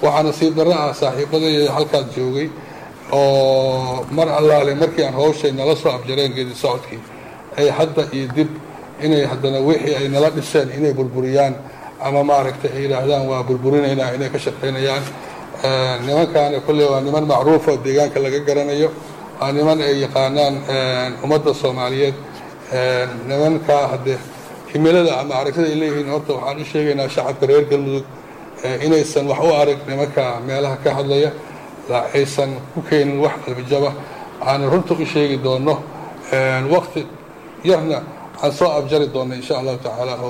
waxaana sii darro ah saaxiibadii halkaas joogay oo mar allaale markii aan hawshay nala soo abjareen geedi socodkii ay hadda iyo dib inay haddana wixii ay nala dhiseen inay burburiyaan ama maaragtay ay yidhaahdaan waa burburinaynaa inay ka shaqaynayaan nimankaana kolley waa niman macruufa oo deegaanka laga garanayo waa niman ay yaqaanaan ummadda soomaaliyeed nimankaa haddee himilada ama aragtida ay leeyihiin horta waxaan u sheegaynaa shacabka reer galmudug inaysan wax u arag nimanka meelaha ka hadlaya aysan ku keenin wax qalbijaba aan runta u sheegi doono waqti yarna aan soo abjari doona insha allahu tacaala